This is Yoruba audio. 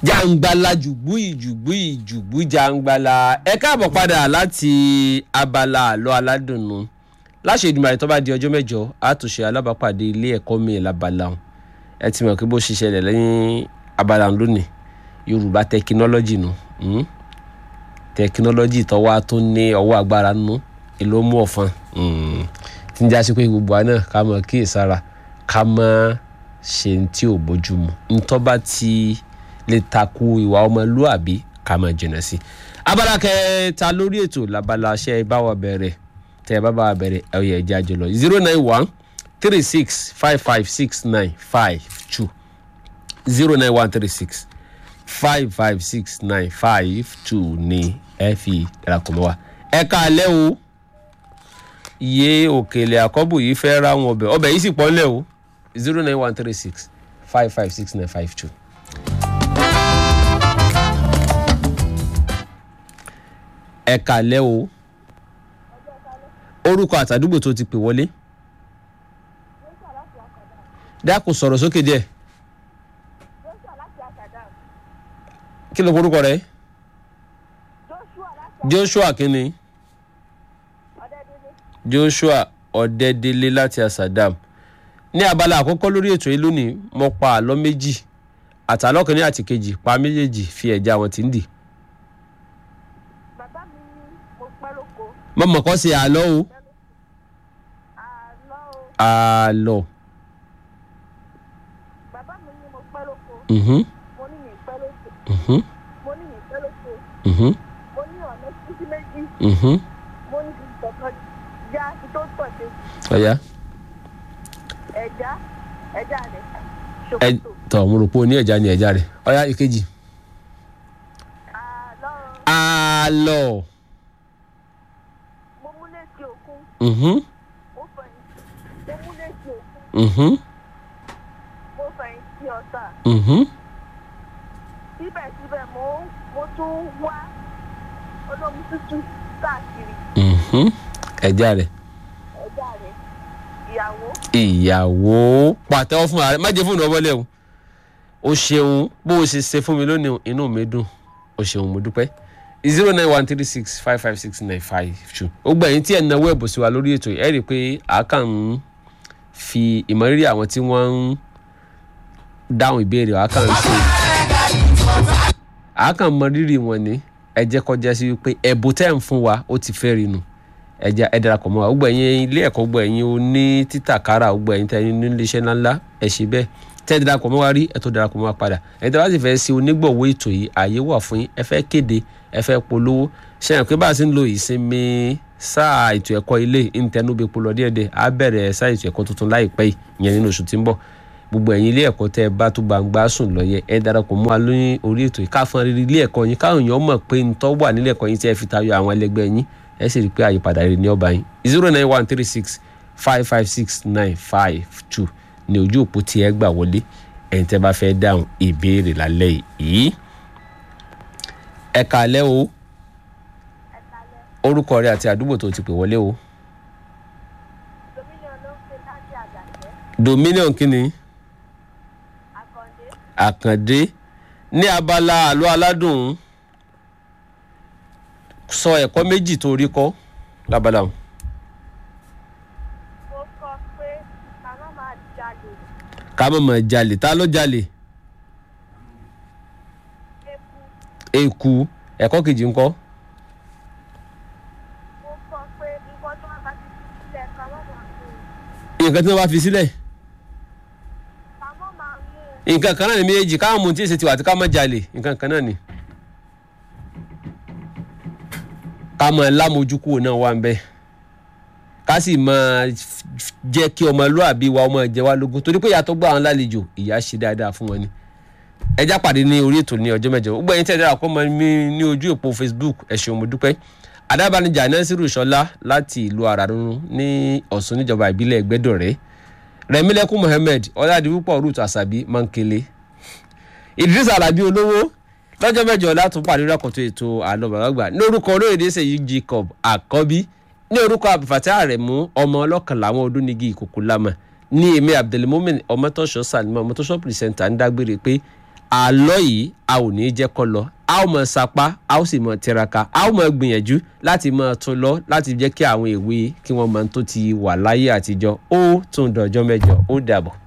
jàǹgbàlà jùgbú ìjùgbú ìjùgbú jàǹgbàlà ẹ káàbọ̀ padà láti abala àlọ́ aládùnnú láṣẹ ìdùnnú tó bá di ọjọ́ mẹ́jọ àtúnṣe alábàápàdé ilé ẹ̀kọ́ mi labala ọ̀hún ẹ ti mọ̀ pé bó ṣiṣẹ́ rẹ̀ lẹ́yìn abala ọ̀hún lónìí yorùbá tẹkinọ́lọ́jì nù tẹkinọ́lọ́jì tó wá tó ní ọwọ́ agbára nù èló mú ọ̀fọn tí ń já sí pé gbogbo àná ká mọ̀ kíyèsára ká mọ̀ ṣe ní tí ò bójúmu ntọ́ bá ti lè takò ìwà ọmọlúàbí ká máa jìnnà sí. abala kẹta lórí ètò labala ṣe bá wa bẹ̀rẹ̀ tẹ́ ẹ bá bá wa bẹ̀rẹ̀ ẹ yẹ ẹja jùlọ zero nine one three six five five six nine five two zero nine one three six five five six nine five two ní ẹ fi darapọ̀ mọ́ wa. ẹ káalẹ́ o iye òkèlè àkọ́bù yìí fẹ́ ra wọn ọbẹ̀ ọbẹ̀ yìí sì pọ̀ ńlẹ̀ o zero nine one three six five five six nine five two. ẹ kàlẹ́ o orúkọ àtàdúgbò tó ti pè wọlé dákun sọ̀rọ̀ sókè díẹ̀ kí ló korúkọ rẹ Joshua kínní Joshua Ọ̀dẹ́délé láti Asadam ní abala àkọ́kọ́ lórí ètò yìí lónìí mo pa àlọ́ méjì àtàlọ́ kìíní àti kejì pa méjèèjì fi ẹ̀já wọn tí ń dì. bàbá mi ní mo pẹ́ lóko mo mọ̀ kọ́ sí àlọ́ o àlọ́ o àlọ́ bàbá mi ní mo pẹ́ lóko mhm, mo ní mi pẹ́ lóko mhm, mo ní mi pẹ́ lóko mhm, mo ní ọ̀nà títí méjì mhm. mo ní kí n tọ̀kan já kí tó tọ̀ ṣe ọ̀ya ẹ̀já ẹ̀já rẹ̀ ẹ ṣòkòtò tọ̀ mo rò pé o ní ẹ̀já ni ẹ̀já rẹ̀ ọ̀ya ìkejì. àlọ́ àlọ́ mo mú létí òkun mhm, mo fẹ̀yìntì mo mú létí òkun mhm, mo fẹ̀yìntì ọ̀tà mhm. síbẹ̀síbẹ̀ mo mo tún wá olómi tútù káàkiri mhm. ẹ̀já rẹ̀ ẹ̀já rẹ̀ ìyàwó ìyàwó pàtẹ́wọ́ fún ààrẹ má jẹ́ fóònù ọwọ́lẹ̀ o o ṣeun bó o ṣe ṣe fún mi lónìí inú mi dùn o ṣeun mo dúpẹ́ zero nine one three six five five six nine five two ó gbà yín tí ẹ̀ ń náwó ẹ̀bùn sí wa lórí ètò yìí ẹ̀ rí i pé àákà ń fi ìmọ̀rírì àwọn tí wọ́n ń dáhùn ìbéèrè àákà ń ṣe àákà ń mọ rírì wọn ní ẹ jẹ́ kọjá sí wípé ẹ̀bùn tẹ́ ń fún wa ó ti fẹ́ rí nu ẹja ẹ darapọ̀ mọ́ wa ó gbẹ̀yìn ilé ẹ̀kọ́ gbẹ̀yìn o ní títàkárà ó gbẹ̀yìn tẹ́yìn ní iléeṣẹ́ ńláńlá ẹ ṣe bẹ́ẹ̀ tẹ́ ẹ darapọ̀ mọ́ wa rí ẹ tó darapọ̀ mọ́ wa padà ẹni tí a bá sì fẹ́ ṣe onígbọ̀wọ́ ètò yìí ààyè wà fún yín ẹ fẹ́ kéde ẹ fẹ́ polówó ṣe hàn pé bá a ṣe ń lo ìsinmi sáà ètò ẹ̀kọ́ ilé ìntẹnubẹ́pọ̀ lọ díẹ̀díẹ̀ á bẹ̀rẹ̀ sáà ètò ẹ̀kọ́ tuntun láìpẹ́ yìí ìyẹn nínú oṣù tí ń bọ̀ gbogbo ẹ̀yin ilé ẹ̀kọ́ tẹ́ ẹ bá tó gbangba sùn lọ́yẹ ẹ darapọ̀ mọ́ wa lórí orí ètò yìí káfọn rírí ilé ẹ̀kọ́ yín káwọn èèyàn mọ̀ pé ntọ́ wà nílé ẹ̀kọ́ yín tí ẹ fi tayọ àwọn ẹlẹgbẹ́ yín ẹ sì rí i pé àyípadà rere ní ọba yín zero nine one three six five five six nine five two ní ojú òpó tí ẹ gbà wọlé ẹ̀yin tẹ́ bá fẹ́ dáhùn ìbéèrè lálẹ́ yìí. ẹ kàlẹ́ o orúkọ rẹ àti àdúgbò tó ti pè wọlé o dominion ló ń pè láti àjàṣẹ́ dominion kínni àkàndé àkàndé ní abala àlọ́ aládùn sọ ẹ̀kọ́ méjì tó rí kọ́ lábala ọ̀hún. mo kọ pé màmá máa jalè ká mọ̀ mọ̀ jalè ta ló jalè eku eku ẹ̀kọ́ kejì ńkọ́ mo kọ pé nǹkan tó wà bá ti fi sílẹ̀ ká má máa mú un nǹkan tí wọ́n bá fi sílẹ̀ ká má máa mú un nǹkan kan náà ni méjì káwọn mú tí èsì tiwa àti ká mọ̀ jalè nǹkan kan náà ni. ká mọ̀ lámojúkúrò náà wà ń bẹ́ẹ̀ ká sì máa jẹ́ kí ọmọlúàbí wa ọmọ jẹ wá lógún torí pé ìyàtọ̀ gbọ́ àwọn lálejò ìyá ṣe dáadáa fún wọn ni ẹjá pàdé ní orí ètò ní ọjọ́ mẹ́jọ ó gbẹ̀yìn tí ẹ dára kọ́ mọ mi ní ojú òpó Facebook ẹ ṣeun mo dúpẹ́ adábánijà nasiru sọlá láti ìlú àràrúnrún ní ọ̀ṣun níjọba ìbílẹ̀ ẹgbẹ́dọ̀rẹ́ rẹ̀mílẹ́kùn mohammed ọ̀làdìpúpọ̀ ruth asabi mankele idris alabi olówó lọ́jọ́ mẹ́jọ látún pàdé rẹ́kọ̀tọ̀ ètò àlọ́ bàbá lórúkọ olóyèdè sèyí jacob àkọ́bí ní orúkọ abdulfatah aremu ọmọ ọlọ́kan làwọn odúnigi ìkòkò lámà ní èmi abdulmumin ọmọtọ́ṣọ́ salima ọmọtọ́ṣọ́ pìrìsẹ́ńtà ń dágbére pé àlọ́ yìí a ò ní jẹ́ kó lọ a ó mọ sapá a ó sì mọ tiraka a ó mọ gbìyànjú láti mọ tún lọ láti jẹ́ kí àwọn èwe kí wọ́n mọ tó ti wà láyé àtijọ́ ó tún dọjọ́ mẹ́jọ ó dàbọ̀.